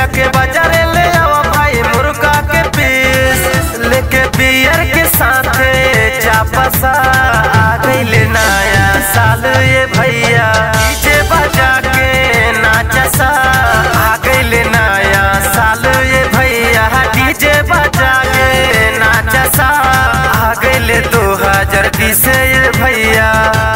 जाके बाजारे ले आवा भाई मुर्गा के पीस लेके बियर के साथे चापसा आ गइले नया साल ये भैया डीजे बजा के नाचसा आ गइले नया साल ये भैया डीजे बजा के नाचसा आ गइले दो हजार बीस ये भैया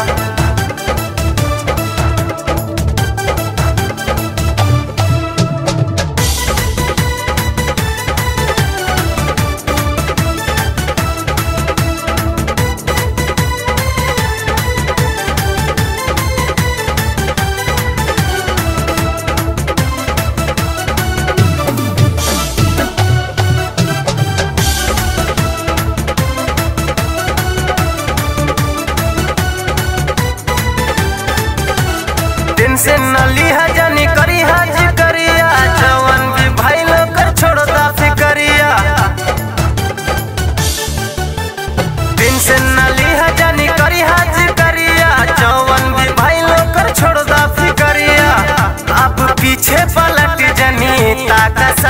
दिन से नली हजनी करी हाजी करिया जवन भी भाई लोग कर छोड़ता फिकरिया दिन से नली हजनी करी हाजी करिया जवन भी भाई लोग कर छोड़ता फिकरिया अब पीछे पलट जनी ताकसा